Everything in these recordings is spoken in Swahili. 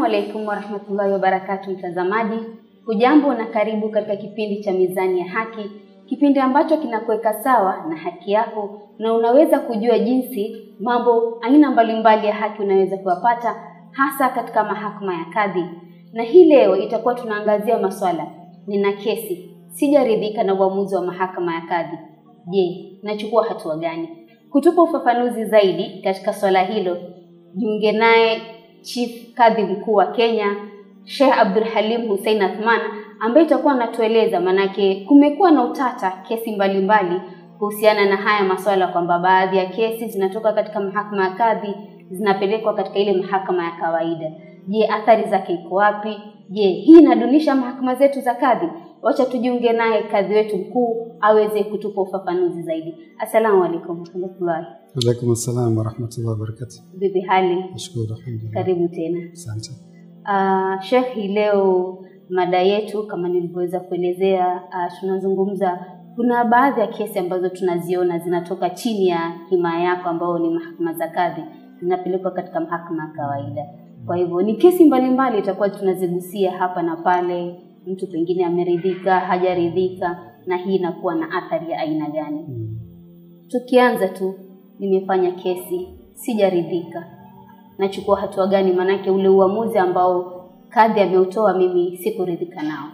Assalamu alaikum warahmatullahi wabarakatu, mtazamaji, hujambo na karibu katika kipindi cha Mizani ya Haki, kipindi ambacho kinakuweka sawa na haki yako na unaweza kujua jinsi mambo aina mbalimbali ya haki unaweza kuyapata hasa katika mahakama ya kadhi. Na hii leo itakuwa tunaangazia maswala, nina kesi, sijaridhika na uamuzi wa mahakama ya kadhi. Je, nachukua hatua gani? Kutupa ufafanuzi zaidi katika swala hilo, jiunge naye Chief Kadhi Mkuu wa Kenya Sheikh Abdul Halim Hussein Athman ambaye itakuwa anatueleza, manake kumekuwa na utata kesi mbalimbali kuhusiana na haya maswala, kwamba baadhi ya kesi zinatoka katika mahakama ya kadhi zinapelekwa katika ile mahakama ya kawaida. Je, athari zake iko wapi? Je, hii inadunisha mahakama zetu za kadhi? Wacha tujiunge naye kadhi wetu mkuu aweze kutupa ufafanuzi zaidi. Assalamu alaikum warahmatullahi. Alaikum assalam warahmatullahi wabarakatuh. Vipi hali? Nashukuru, alhamdulillah. Karibu tena. Asante. Uh, Sheikh, hii leo mada yetu kama nilivyoweza kuelezea, uh, tunazungumza kuna baadhi ya kesi ambazo tunaziona zinatoka chini ya himaya yako ambao ni mahakama za kadhi zinapelekwa katika mahakama ya kawaida. Kwa hivyo ni kesi mbalimbali itakuwa tunazigusia hapa na pale, mtu pengine ameridhika, hajaridhika, na hii inakuwa na athari ya aina gani? Mm. Tukianza tu, nimefanya kesi, sijaridhika, nachukua hatua gani? Maanake ule uamuzi ambao kadhi ameutoa mimi sikuridhika nao.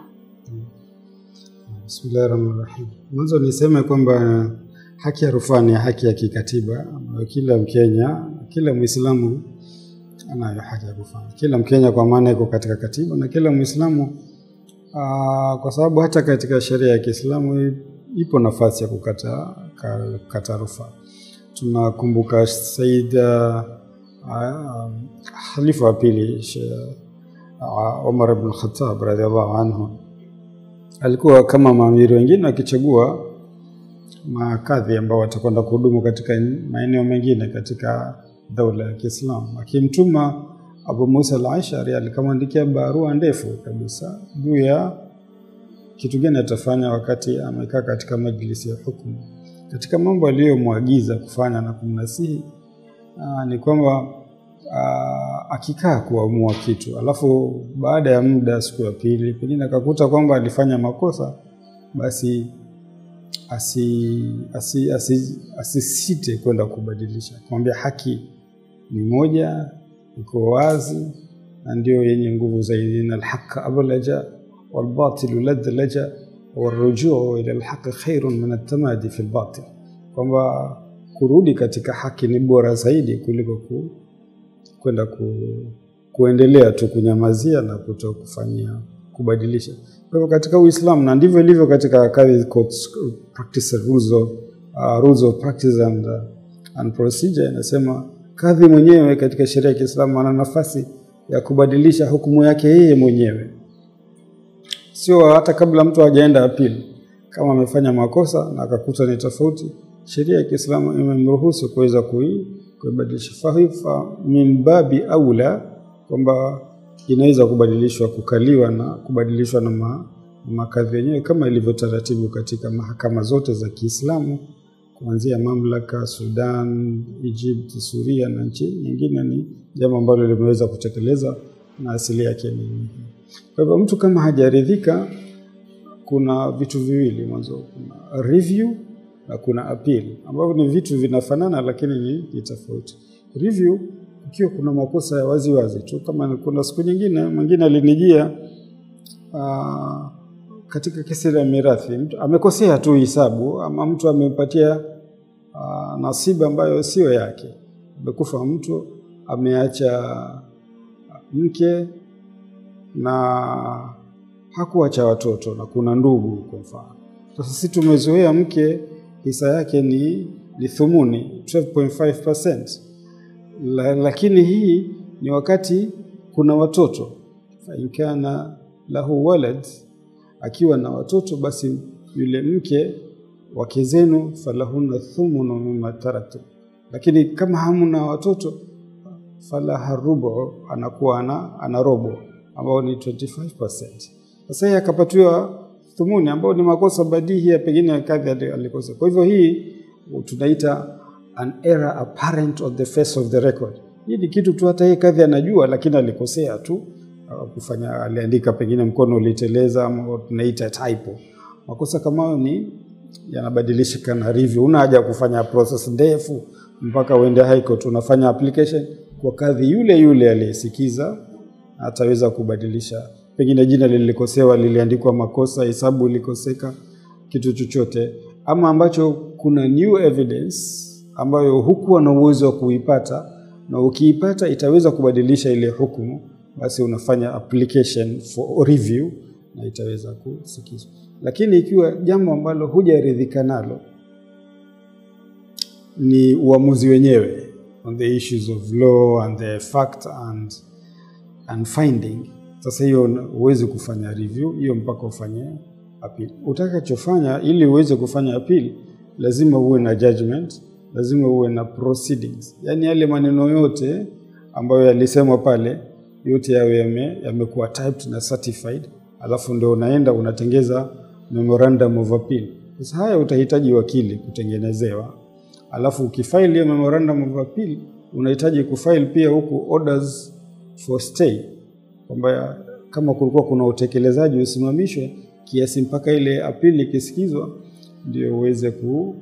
Bismillahi rahmani rahim. Mwanzo niseme kwamba haki ya rufaa ni haki ya kikatiba ambayo kila Mkenya, kila Mwislamu anayo haki ya rufaa. Kila Mkenya kwa maana iko katika katiba na kila Mwislamu aa, kwa sababu hata katika sheria ya Kiislamu i- ipo nafasi ya kukata, ka- kukata rufaa. Tunakumbuka Said uh, uh, khalifa wa pili Sheikh, uh, Umar ibn Khattab radhiallahu anhu alikuwa kama maamiri wengine wakichagua makadhi ambao watakwenda kuhudumu katika maeneo mengine katika daula ya Kiislamu. Akimtuma Abu Musa al-Ashari alikamwandikia barua ndefu kabisa juu ya kitu gani atafanya wakati amekaa katika majlisi ya hukumu. Katika mambo aliyomwagiza kufanya na kumnasihi aa, ni kwamba aa, akikaa kuamua kitu alafu baada ya muda, siku ya pili, pengine akakuta kwamba alifanya makosa, basi asi, asi, asi, asisite kwenda kubadilisha, kumwambia haki ni moja, iko wazi na ndio yenye nguvu zaidi. Inna alhaqa ablaja walbatilu ladlaja warujuu ila alhaqi khairun min altamadi fi albatil, kwamba kurudi katika haki ni bora zaidi kuliko ku, kwenda ku, kuendelea tu kunyamazia na kuto kufanyia kubadilisha. Kwa hivyo katika Uislamu na ndivyo ilivyo katika kadhi courts practice rules of, uh, rules of practice and, uh, and procedure inasema kadhi mwenyewe katika sheria ya Kiislamu ana nafasi ya kubadilisha hukumu yake yeye mwenyewe, sio hata kabla mtu hajaenda apili. Kama amefanya makosa na akakuta ni tofauti, sheria ya Kiislamu imemruhusu kuweza kui kuibadilisha. Fahifa min babi aula kwamba inaweza kubadilishwa kukaliwa na kubadilishwa na ma, makadhi yenyewe kama ilivyo taratibu katika mahakama zote za Kiislamu kuanzia mamlaka Sudan, Egypt, Suria na nchi nyingine. Ni jambo ambalo limeweza kutekeleza na asili yake ni kwa hivyo, mtu kama hajaridhika, kuna vitu viwili mwanzo, kuna review na kuna appeal, ambavyo ni vitu vinafanana lakini ni, ni tofauti. Review ikiwa kuna makosa ya wazi wazi tu, kama kuna siku nyingine mwingine alinijia aa, katika kesi ya mirathi, mtu amekosea tu hisabu ama mtu amempatia aa, nasiba ambayo sio yake. Amekufa mtu ameacha mke na hakuacha watoto na kuna ndugu kwa mfano. Sasa sisi tumezoea mke hisa yake ni, ni thumuni 12.5%. La, lakini hii ni wakati kuna watoto fa in kana lahu walad, akiwa na watoto basi yule mke wake zenu falahunna thumunu mimma taraktum, lakini kama hamna watoto falaha rubu, anakuwa ana, ana robo ambao ni 25%. Sasa yeye akapatiwa thumuni ambao ni makosa badihi ya pengine kadhi alikosa. Kwa hivyo hii tunaita an error apparent on the face of the record. Hii ni kitu tu hata yeye kadhi anajua, lakini alikosea tu kufanya, aliandika pengine mkono uliteleza, ama tunaita typo. Makosa kama hayo ni yanabadilishika na review. Una haja ya kufanya process ndefu mpaka uende high court. Unafanya application kwa kadhi yule yule aliyesikiza, ataweza kubadilisha. Pengine jina lilikosewa, liliandikwa makosa, hesabu ilikoseka, kitu chochote, ama ambacho kuna new evidence ambayo hukuwa na uwezo wa kuipata, na ukiipata itaweza kubadilisha ile hukumu, basi unafanya application for review na itaweza kusikizwa. Lakini ikiwa jambo ambalo hujaridhika nalo ni uamuzi wenyewe on the issues of law and the fact and, and finding, sasa hiyo huwezi kufanya review hiyo mpaka ufanye appeal. Utakachofanya ili uweze kufanya appeal, lazima uwe na judgment, lazima uwe na proceedings, yaani yale maneno yote ambayo yalisemwa pale yote yawe yamekuwa typed na certified, alafu ndio unaenda unatengeza memorandum of appeal. Sasa haya utahitaji wakili kutengenezewa, alafu ukifile hiyo memorandum of appeal unahitaji kufile pia huku orders for stay, kwamba kama kulikuwa kuna utekelezaji usimamishwe kiasi mpaka ile appeal ikisikizwa ndio uweze ku,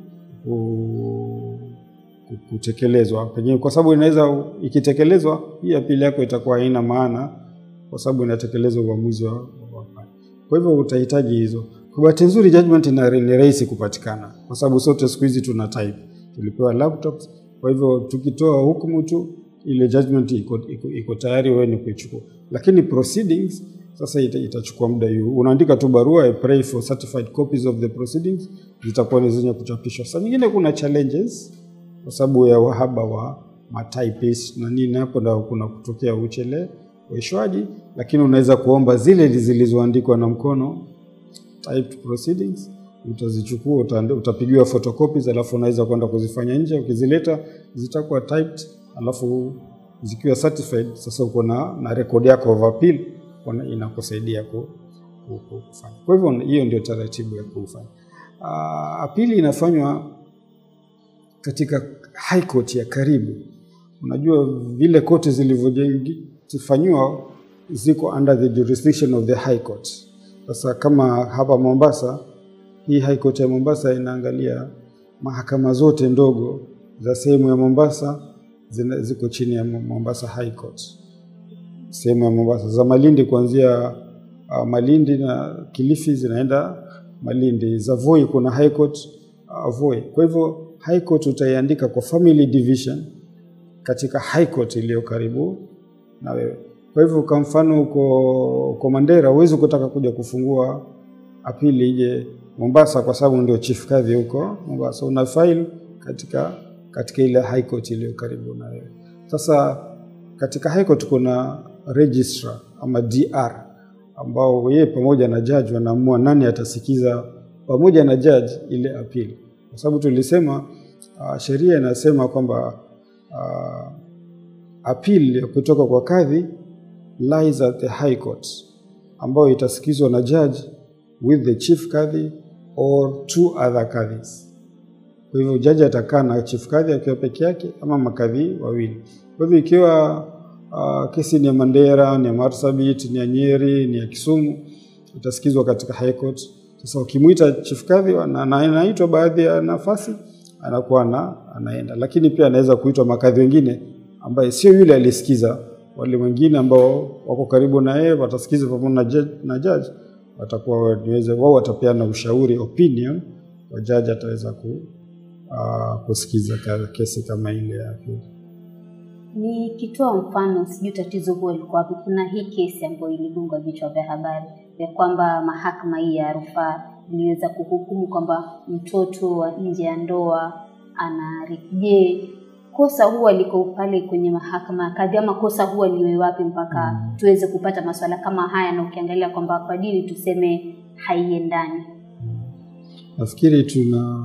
ku, kutekelezwa pengine, kwa sababu inaweza ikitekelezwa hii apili yako itakuwa haina maana, kwa sababu inatekelezwa uamuzi wa kwa hivyo utahitaji hizo. Kwa bahati nzuri judgment ni rahisi kupatikana, kwa sababu sote siku hizi tuna type, tulipewa laptops. Kwa hivyo tukitoa hukumu tu ile judgment iko, iko, iko tayari wewe ni kuichukua, lakini proceedings sasa ita, itachukua muda hiyo. Unaandika tu barua I pray for certified copies of the proceedings, zitakuwa ni zenye kuchapishwa. Saa nyingine kuna challenges kwa sababu ya wahaba wa matypist na nini, hapo ndio kuna kutokea ucheleweshwaji, lakini unaweza kuomba zile zilizoandikwa na mkono typed proceedings, utazichukua utapigiwa photocopies, alafu unaweza kwenda kuzifanya nje. Ukizileta zitakuwa typed, alafu zikiwa certified, sasa uko na, na record yako of appeal inakusaidia kufanya. Kwa hivyo hiyo ndio taratibu ya kufanya. Uh, apili inafanywa katika high court ya karibu. Unajua vile koti zilivyofanyiwa ziko under the jurisdiction of the high court. Sasa kama hapa Mombasa, hii high court ya Mombasa inaangalia mahakama zote ndogo za sehemu ya Mombasa zina, ziko chini ya Mombasa High Court. Sehemu ya Mombasa za Malindi kuanzia uh, Malindi na Kilifi zinaenda Malindi. Za Voi kuna high court uh, Voi. Kwa hivyo high court utaiandika kwa family division katika high court iliyo karibu na wewe. Kwa hivyo kwa mfano uko uko Mandera, huwezi kutaka kuja kufungua apili ije Mombasa kwa sababu ndio chief kadhi huko Mombasa, una file katika katika ile high court iliyo karibu na wewe. Sasa katika high court kuna registrar ama DR ambao yeye pamoja na judge wanaamua nani atasikiza pamoja na judge ile appeal, kwa sababu tulisema uh, sheria inasema kwamba uh, appeal kutoka kwa kadhi lies at the high court, ambayo itasikizwa na judge with the chief kadhi or two other kadhis. Kwa hivyo jaji atakaa na chief kadhi akiwa peke yake ama makadhi wawili. Kwa hivyo ikiwa uh, kesi ni ya Mandera, ni ya Marsabit, ni ya Nyeri, ni ya Kisumu, itasikizwa katika high court. Sasa ukimwita chief kadhi na anaitwa baadhi ya nafasi anakuwa na anaenda, lakini pia anaweza kuitwa makadhi wengine ambaye sio yule alisikiza, wale wengine ambao wako karibu na yeye watasikiza pamoja na judge, na judge watakuwa niweze wao watapeana ushauri opinion, kwa judge ataweza ku, uh, kusikiza kesi kama ile ya pili. Nikitoa mfano, sijui tatizo huo liko wapi. Kuna hii kesi ambayo iligonga vichwa vya habari ya kwamba mahakama hii ya rufaa iliweza kuhukumu kwamba mtoto wa nje ya ndoa ana je, kosa huwa liko pale kwenye mahakama ya kadhi ama kosa huwa liwe wapi mpaka mm. tuweze kupata masuala kama haya, na ukiangalia kwamba kwa dini tuseme haiendani. Nafikiri tuna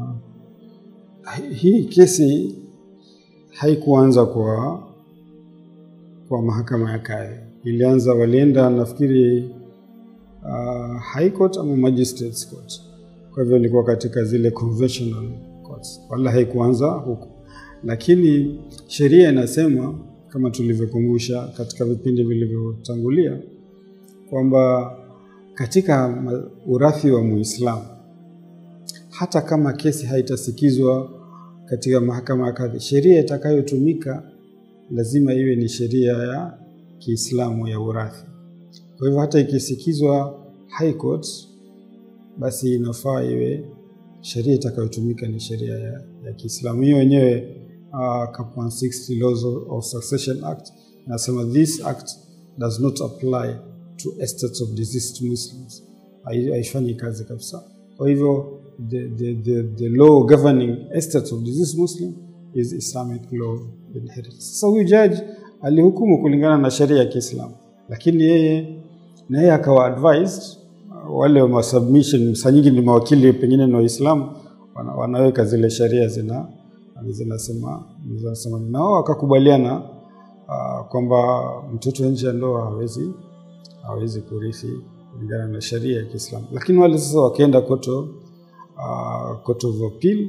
hii kesi haikuanza kwa kwa mahakama ya kadhi, ilianza walienda nafikiri uh, high court ama magistrates court. Kwa hivyo ilikuwa katika zile conventional courts, wala haikuanza huko, lakini sheria inasema kama tulivyokumbusha katika vipindi vilivyotangulia kwamba katika ma- urathi wa Muislamu hata kama kesi haitasikizwa katika mahakama ya kadhi, sheria itakayotumika lazima iwe ni sheria ya Kiislamu ya urathi. Kwa hivyo hata ikisikizwa High Court, basi inafaa iwe sheria itakayotumika ni sheria ya, ya Kiislamu. Hiyo wenyewe uh, Cap 160 Laws of- of Succession Act inasema this act does not apply to estates of deceased Muslims, Hai- haifanyi kazi kabisa. Kwa hivyo the, the, the, the law governing estates of deceased Muslim is Islamic law of inheritance. Sasa huyu jaji alihukumu kulingana na sheria ya Kiislamu, lakini yeye na yeye akawa advised uh, wale wa submission, saa nyingi ni mawakili pengine ni Waislamu wana, wanaweka zile sheria zina zinasema zinasema na wao wakakubaliana uh, kwamba mtoto nje ya ndoa hawezi hawezi kurithi kulingana na sheria ya Kiislamu, lakini wale sasa wakaenda koto uh, court of appeal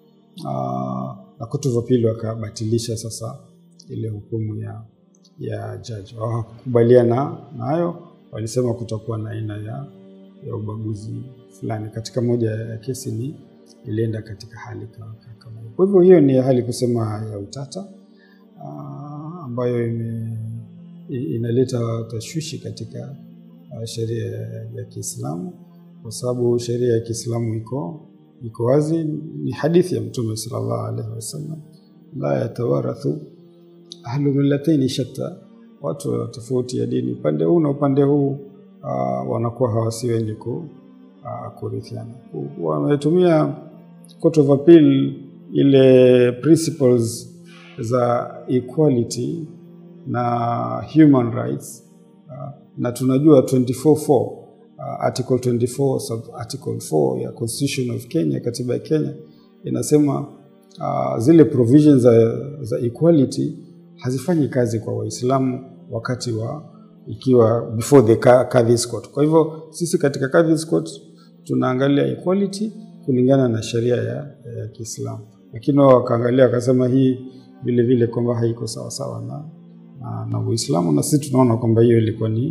uh, na court of appeal wakabatilisha sasa ile hukumu ya ya jaji, hawakukubaliana nayo, walisema kutakuwa na aina ya, ya ubaguzi fulani. Katika moja ya kesi ni ilienda katika hali kama kama hiyo. Kwa hivyo hiyo ni hali kusema ya utata uh, ambayo ime, i- inaleta tashwishi katika uh, sheria ya, ya Kiislamu kwa sababu sheria ya Kiislamu iko iko wazi. Ni hadithi ya Mtume sallallahu alaihi wasallam, la yatawarathu ahlu millataini shatta, watu wa tofauti ya dini upande huu na upande huu uh, wanakuwa hawasi wenye ku, uh, kurithiana. Wametumia court of appeal ile principles za equality na human rights uh, na tunajua 24.4 uh, article 24 sub article 4 ya constitution of Kenya, katiba ya Kenya inasema uh, zile provisions za, za equality hazifanyi kazi kwa Waislamu wakati wa ikiwa before the Ka- Kadhi's court. Kwa hivyo sisi katika Kadhi's court tunaangalia equality kulingana na sheria ya, ya Kiislamu, lakini wao wakaangalia wakasema hii vile vile kwamba haiko sawa sawa na, na, na Uislamu, na sisi tunaona kwamba hiyo ilikuwa ni,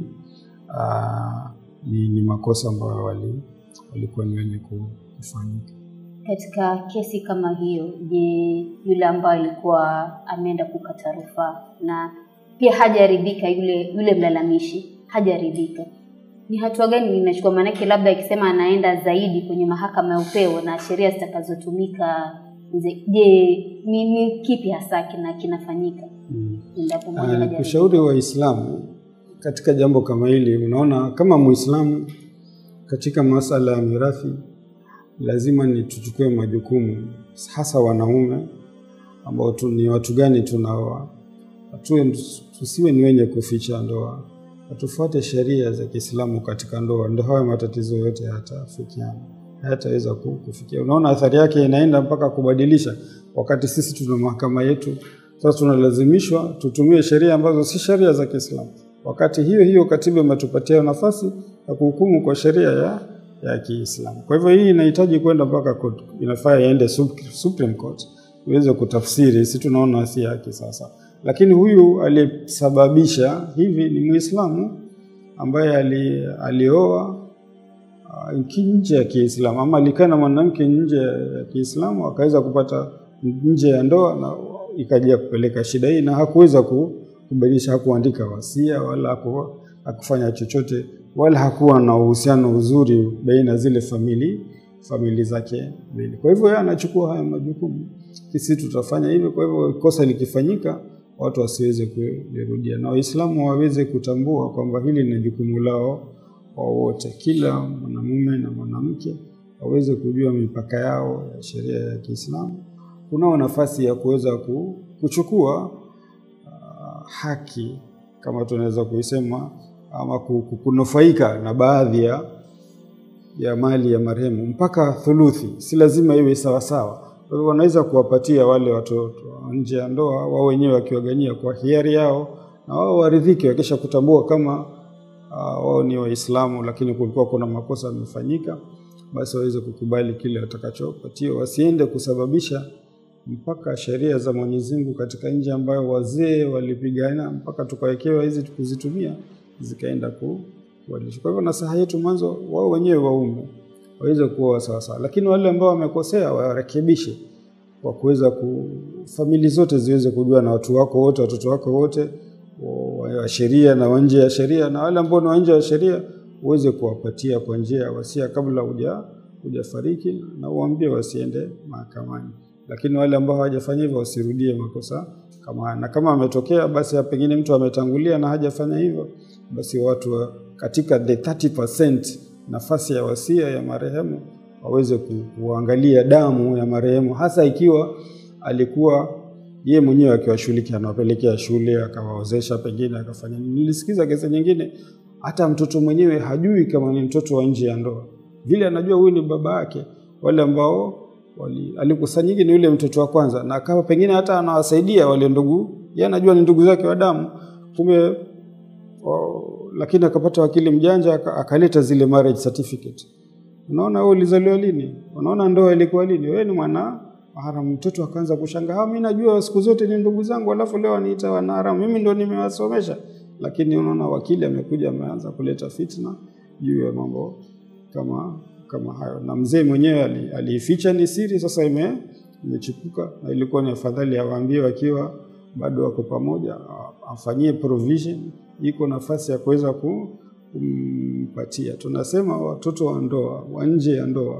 uh, ni, ni makosa ambayo wali, walikuwa ni wenye ku- kufanyika. Katika kesi kama hiyo, je, yule ambaye alikuwa ameenda kukata rufaa na pia hajaridhika, yule yule mlalamishi hajaridhika, ni hatua gani inachukua? Maanake labda ikisema anaenda zaidi kwenye mahakama ya upeo na sheria zitakazotumika, ze- je, ni, ni kipi hasa kina kinafanyika Mm. endapo mmoja Ah, hajaridhika? kushauri Waislamu katika jambo kama hili, unaona kama Muislamu katika masala ya mirathi lazima ni tuchukue majukumu, hasa wanaume ambao tu, ni watu gani tunaoa, Tuwe- tusiwe ni wenye kuficha ndoa, na tufuate sheria za Kiislamu katika ndoa, ndio hayo matatizo yote hayatafikiana hayataweza ku- kufikia. Unaona athari yake inaenda mpaka kubadilisha, wakati sisi tuna mahakama yetu. Sasa tunalazimishwa tutumie sheria ambazo si sheria za Kiislamu, wakati hiyo hiyo katiba imetupatia nafasi ya kuhukumu kwa sheria ya, ya Kiislamu. Kwa hivyo hii inahitaji kwenda mpaka court, inafaa iende Sup- Supreme Court iweze kutafsiri, si tunaona si haki sasa. Lakini huyu aliyesababisha hivi ni Muislamu ambaye ali, alioa uh, nchi nje ya Kiislamu ama alikaa na mwanamke nje ya Kiislamu akaweza kupata nje ya ndoa na ikaja kupeleka shida hii, na hakuweza ku- kubadilisha, hakuandika wasia wala haku, hakufanya chochote wala hakuwa na uhusiano uzuri baina zile famili famili zake mbili. Kwa hivyo yeye anachukua haya majukumu, sisi tutafanya hivyo. Kwa hivyo kosa likifanyika, watu wasiweze kulirudia, na Waislamu waweze kutambua kwamba hili ni jukumu lao wa wote, kila mwanamume na mwanamke waweze kujua mipaka yao ya sheria ya Kiislamu. Kunao nafasi ya kuweza ku- kuchukua uh, haki kama tunaweza kuisema ama ku- ku- kunufaika na baadhi ya ya mali ya marehemu mpaka thuluthi, si lazima iwe sawasawa. Kwa hivyo wanaweza kuwapatia wale watoto nje ya ndoa, wao wenyewe wakiwagania kwa hiari yao, na wao waridhike wakisha kutambua kama uh, wao ni Waislamu, lakini kulikuwa kuna makosa yamefanyika, basi waweze kukubali kile watakachopatiwa, wasiende kusababisha mpaka sheria za Mwenyezi Mungu katika nchi ambayo wazee walipigana mpaka tukawekewa hizi kuzitumia zikaenda ku, kubadilisha. Kwa hivyo nasaha yetu mwanzo, wao wenyewe waume waweze kuoa sawasawa, lakini wale ambao wamekosea warekebishe kwa kuweza ku famili zote ziweze kujua na watu wako wote, watoto wako wote wa sheria na wa nje ya sheria, na wale ambao ni wa nje ya sheria uweze kuwapatia kwa njia ya wasia kabla huja hujafariki, na uambie wasiende mahakamani. Lakini wale ambao hawajafanya hivyo wasirudie makosa kama haya, na kama ametokea basi pengine mtu ametangulia na hajafanya hivyo, basi watu wa, katika the 30% nafasi ya wasia ya marehemu waweze kuangalia damu ya marehemu, hasa ikiwa alikuwa yeye mwenyewe akiwashughulikia, anawapelekea shule, akawaozesha, pengine akafanya. Nilisikiza kesi nyingine, hata mtoto mwenyewe hajui kama ni mtoto wa nje ya ndoa, vile anajua huyu ni baba yake. Wale ambao alikusanyiki ni yule mtoto wa kwanza, na kama pengine hata anawasaidia wale ndugu, yeye anajua ni ndugu zake wa damu, kumbe lakini akapata wakili mjanja akaleta zile marriage certificate. Unaona wewe ulizaliwa lini? Unaona ndoa ilikuwa lini? Wewe ni mwana haramu. Mtoto akaanza kushangaa, mimi najua siku zote ni ndugu zangu, alafu leo aniita wana haramu, mimi ndo nimewasomesha. Lakini unaona wakili amekuja ameanza kuleta fitna juu ya mambo kama kama hayo, na mzee mwenyewe aliificha ni siri, sasa ime imechipuka, na ilikuwa ni afadhali awaambie wakiwa bado wako pamoja, afanyie provision, iko nafasi ya kuweza kumpatia. Tunasema watoto wa ndoa wa nje ya ndoa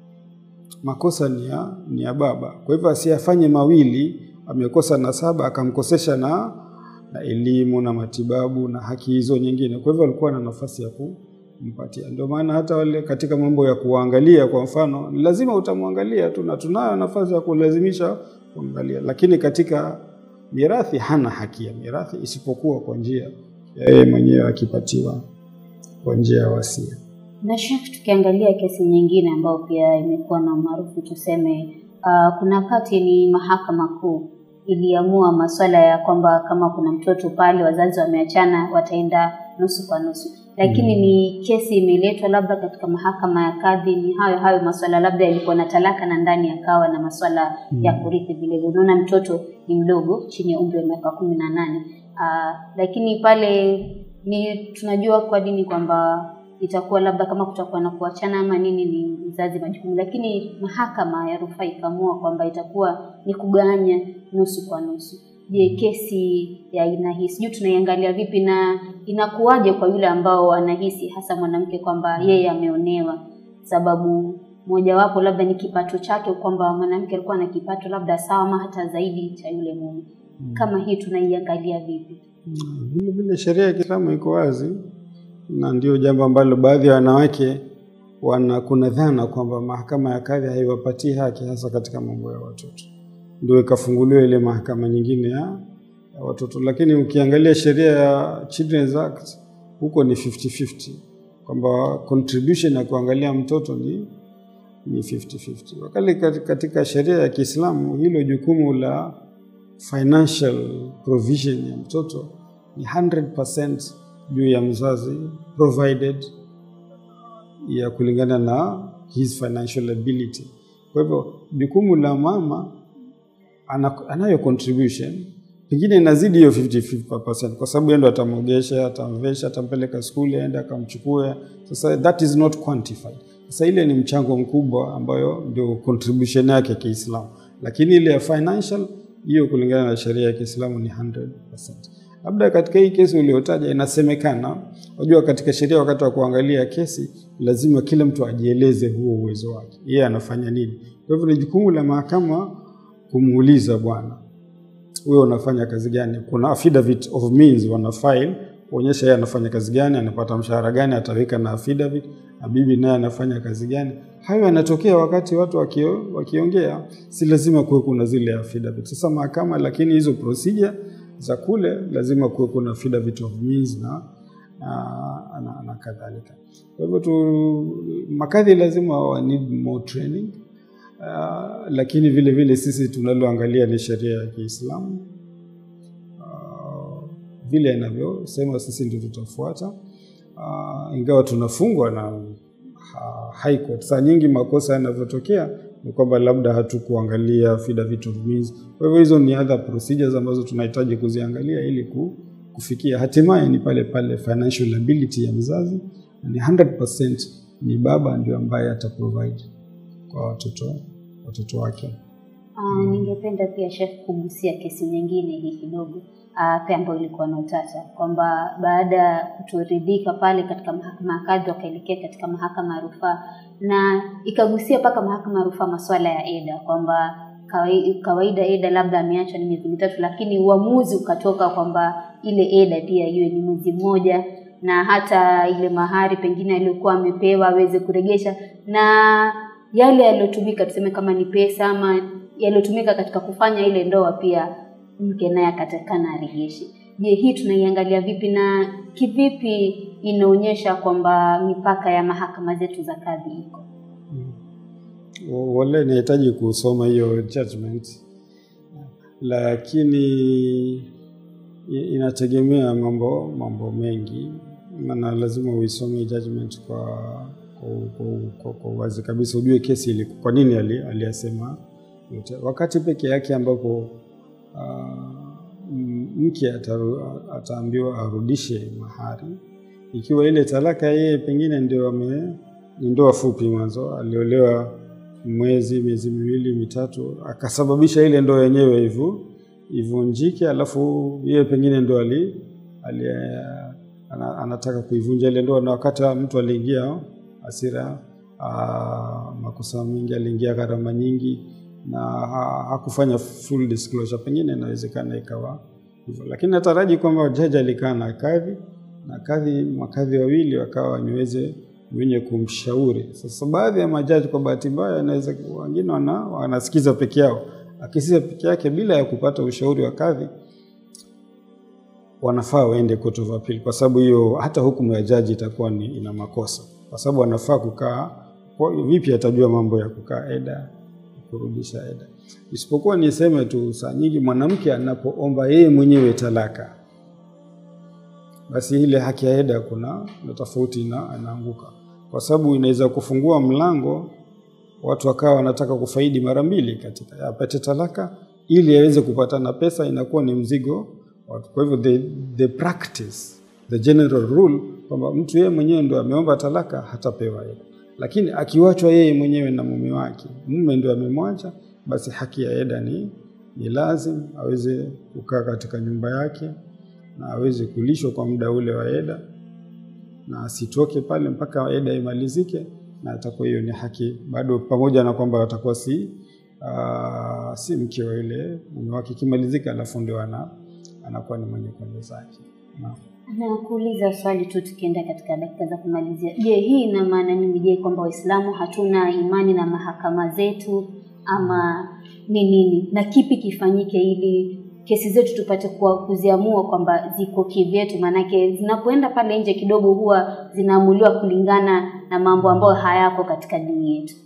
makosa ni ya, ni ya baba. Kwa hivyo asiyafanye mawili, amekosa na saba akamkosesha na, na elimu na matibabu na haki hizo nyingine. Kwa hivyo alikuwa na nafasi ya kumpatia. Ndio maana hata wale katika mambo ya kuangalia, kwa mfano, lazima utamwangalia tu, na tunayo nafasi ya kulazimisha kuangalia, lakini katika mirathi hana haki ya mirathi isipokuwa kwa njia ya yeye mwenyewe akipatiwa kwa njia ya wasia. Na Sheikh, tukiangalia kesi nyingine ambayo pia imekuwa na umaarufu tuseme, uh, kuna wakati ni mahakama kuu iliamua masuala ya kwamba kama kuna mtoto pale wazazi wameachana wataenda nusu kwa nusu, lakini mm. ni kesi imeletwa labda katika mahakama ya kadhi, ni hayo hayo masuala, labda yalikuwa na talaka na ndani yakawa na masuala mm. ya kurithi vile vile. Unaona mtoto ni mdogo chini ya umri wa miaka kumi na nane uh, lakini pale ni tunajua kwa dini kwamba itakuwa labda kama kutakuwa na kuachana ama nini ni mzazi majukumu, lakini mahakama ya rufaa ikaamua kwamba itakuwa ni kugawanya nusu kwa nusu. Je, kesi ya aina hii sijui tunaiangalia vipi na inakuwaje kwa yule ambao anahisi hasa mwanamke kwamba yeye ameonewa, sababu mojawapo labda ni kipato chake, kwamba mwanamke alikuwa na kipato labda sawa ama hata zaidi cha yule mume. Kama hii tunaiangalia vipi? Vile vile sheria ya Kiislamu iko wazi na ndio jambo ambalo baadhi ya wanawake wana kuna dhana kwamba mahakama ya kadhi haiwapatii haki hasa katika mambo ya watoto, ndio ikafunguliwa ile mahakama nyingine ya, ya watoto. Lakini ukiangalia sheria ya Children's Act huko ni 50-50 kwamba contribution ya kuangalia mtoto ni ni 50-50. Wakati katika sheria ya Kiislamu hilo jukumu la financial provision ya mtoto ni 100% juu ya mzazi provided ya kulingana na his financial ability. Kwa hivyo jukumu la mama anayo contribution pengine inazidi hiyo 50-50% kwa sababu yeye ndo atamwogesha, atamvesha, atampeleka skuli, aende akamchukua. Sasa that is not quantified. Sasa ile ni mchango mkubwa ambayo ndio contribution yake Kiislamu, lakini ile ya financial hiyo kulingana na sheria ya Kiislamu ni 100%. Labda katika hii kesi uliotaja inasemekana, unajua katika sheria wakati wa kuangalia kesi lazima kila mtu ajieleze huo uwezo wake, yeye anafanya nini. Kwa hivyo ni jukumu la mahakama kumuuliza, bwana, wewe unafanya kazi gani? Kuna affidavit of means wana file kuonyesha yeye anafanya kazi gani, anapata mshahara gani, ataweka na affidavit, na bibi naye anafanya kazi gani. Hayo yanatokea wakati watu wakio, wakiongea, si lazima kuwe kuna zile affidavit. Sasa mahakama, lakini hizo procedure za kule lazima kuwe kuna affidavit of means na, na, na, na kadhalika. Kwa hivyo tu makadhi lazima wa need more training. Uh, lakini vile vile sisi tunaloangalia ni sheria ya Kiislamu uh, vile inavyosema sisi ndio tutafuata uh, ingawa tunafungwa na uh, high court. Saa nyingi makosa yanavyotokea ni kwamba labda hatukuangalia affidavit of means. Kwa hivyo hizo ni other procedures ambazo tunahitaji kuziangalia ili ku, kufikia hatimaye ni pale pale financial ability ya mzazi ni 100% ni baba ndio ambaye ataprovide kwa watoto watoto wake. Uh, ningependa pia Sheikh kugusia kesi nyingine hii kidogo uh, pia ambayo ilikuwa na utata kwamba baada ya kutoridhika pale katika mahakama ya kadhi wakaelekea katika mahakama ya rufaa na ikagusia mpaka mahakama ya rufaa masuala ya eda kwamba kawai- kawaida eda labda ameachwa ni miezi mitatu, lakini uamuzi ukatoka kwamba ile eda pia iwe ni mwezi mmoja na hata ile mahari pengine aliyokuwa amepewa aweze kuregesha na yale yaliyotumika tuseme kama ni pesa ama yaliyotumika katika kufanya ile ndoa pia mke naye akatakana arejeshe. Je, hii tunaiangalia vipi na kivipi inaonyesha kwamba mipaka ya mahakama zetu za kadhi iko? Wa- Wale inahitaji kusoma hiyo judgment, lakini i- inategemea mambo mambo mengi, maana lazima uisome judgment kwa kwa, kwa, kwa, kwa uwazi kabisa, ujue kesi ili kwa nini ali- aliyasema yote. Wakati peke yake ambapo ah, m- mke ataru, ataambiwa arudishe mahari ikiwa ile talaka yeye pengine ndio ame ni ndoa fupi mwanzo, aliolewa mwezi miezi miwili mitatu, akasababisha ile ndoa yenyewe hivyo ivunjike, alafu yeye pengine ndo ali, ali ana, anataka kuivunja ile ndoa, na wakati wa mtu aliingia hasira, aa, makosa mengi, aliingia gharama nyingi na ha- hakufanya full disclosure, pengine inawezekana ikawa hivyo, lakini nataraji kwamba jaji alikaa na kadhi na kadhi makadhi wawili wakawa niweze wenye kumshauri. Sasa baadhi ya majaji kwa bahati mbaya, anaweza wengine wana, wanasikiza peke yao, akisikiza peke yake bila ya kupata ushauri wa kadhi, wanafaa waende court of appeal, kwa sababu hiyo hata hukumu ya jaji itakuwa ni ina makosa, kwa sababu wanafaa kukaa kwa, vipi atajua mambo ya kukaa eda kurudisha eda. Isipokuwa niseme tu, saa nyingi mwanamke anapoomba yeye mwenyewe talaka basi ile haki ya eda kuna na tofauti ina, inaanguka kwa sababu inaweza kufungua mlango watu wakawa wanataka kufaidi mara mbili katika apate talaka ili aweze kupata na pesa, inakuwa ni mzigo watu. Kwa hivyo the, the practice the general rule kwamba mtu yeye mwenyewe ndo ameomba talaka hatapewa eda, lakini akiwachwa yeye mwenyewe na mume wake, mume ndo amemwacha, basi haki ya eda ni, ni lazim aweze kukaa katika nyumba yake na aweze kulishwa kwa muda ule wa eda na asitoke pale mpaka eda imalizike, na atakuwa hiyo ni haki bado, pamoja na kwamba atakuwa si uh, si mke wa yule mume wake. Ikimalizika alafu ndio ana anakuwa ni mwenye kwenda zake. Naam. Na kuuliza swali tu tukienda katika dakika za kumalizia. Je, hii ina maana nini? Je, kwamba Waislamu hatuna imani na mahakama zetu ama ni nini? Na kipi kifanyike ili kesi zetu tupate kuwa kuziamua kwamba ziko kivyetu? Maanake zinapoenda pale nje kidogo huwa zinaamuliwa kulingana na mambo ambayo hayako katika dini yetu.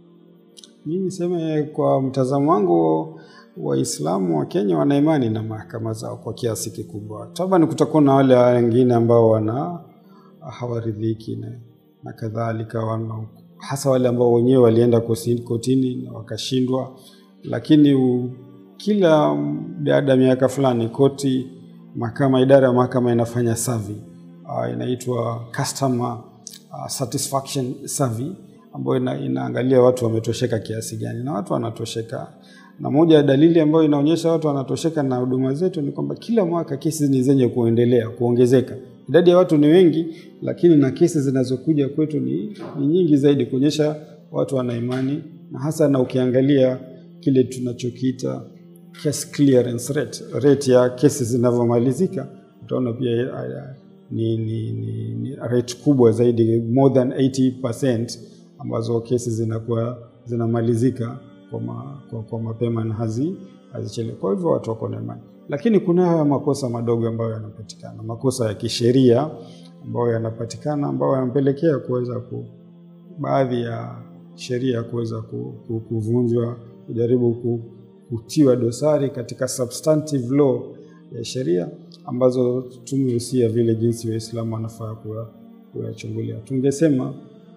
Mimi niseme kwa mtazamo wangu, Waislamu wa Kenya wana imani na mahakama zao kwa kiasi kikubwa. Taban kutakuwa na wale wengine ambao wana hawaridhiki na, na kadhalika wana, hasa wale ambao wenyewe walienda kosi- kotini na wakashindwa, lakini u, kila baada ya miaka fulani koti, mahakama, idara ya mahakama inafanya survey uh, inaitwa customer uh, satisfaction survey ambayo ina, inaangalia watu wametosheka kiasi gani, na watu wanatosheka. Na moja ya dalili ambayo inaonyesha watu wanatosheka na huduma zetu ni kwamba kila mwaka kesi ni zenye kuendelea kuongezeka. Idadi ya watu ni wengi, lakini na kesi zinazokuja kwetu ni, ni nyingi zaidi, kuonyesha watu wana imani, na hasa na ukiangalia kile tunachokiita case clearance rate, rate ya kesi zinavyomalizika, utaona pia uh, ni, ni, ni, ni rate kubwa zaidi, more than 80% ambazo kesi zinakuwa zinamalizika kwa, ma, kwa, kwa mapema na hazi hazichelewi. Kwa hivyo watu wako na imani, lakini kuna haya makosa madogo ambayo yanapatikana, makosa ya kisheria ambayo yanapatikana, ambayo yanampelekea kuweza ku baadhi ya sheria kuweza ku, ku, kuvunjwa, kujaribu ku, kutiwa dosari katika substantive law ya sheria ambazo tumehusia vile jinsi Waislamu wanafaa kuya- kuyachungulia. Tungesema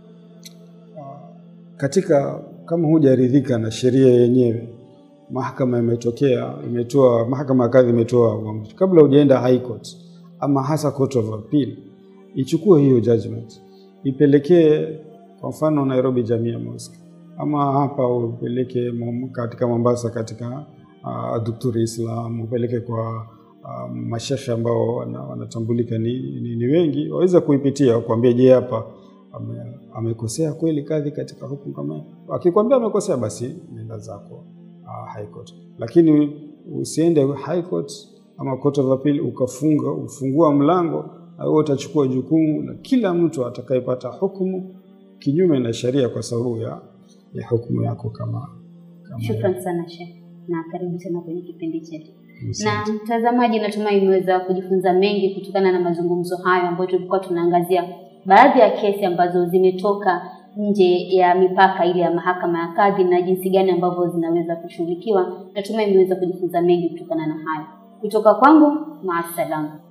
katika kama hujaridhika na sheria yenyewe, mahakama imetokea imetoa, mahakama ya kadhi imetoa uamuzi, kabla hujaenda high court, ama hasa Court of Appeal ichukue hiyo judgment ipelekee kwa mfano Nairobi Jamia Mosque ama hapa upeleke Mom- katika Mombasa katika uh, Dukturi Islam upeleke kwa uh, mashekhe ambao wana- wanatambulika ni, ni, ni wengi waweze kuipitia kuambia, je, hapa ame- amekosea kweli kadhi katika hukumu kama hiyo? Akikwambia amekosea, basi nenda zako uh, High Court, lakini usiende High Court ama Court of Appeal ukafunga ufungua mlango na wewe utachukua jukumu la kila mtu atakayepata hukumu kinyume na sheria kwa sababu ya, ya hukumu yako kama, kama Shukran sana Sheikh, na karibu tena kwenye kipindi chetu. Asante. Na mtazamaji, natumai umeweza kujifunza mengi kutokana na mazungumzo hayo ambayo tulikuwa tunaangazia baadhi ya kesi ambazo zimetoka nje ya mipaka ile ya mahakama ya kadhi na jinsi gani ambavyo zinaweza kushughulikiwa. Natumai umeweza kujifunza mengi kutokana na hayo. Kutoka kwangu, maasalam.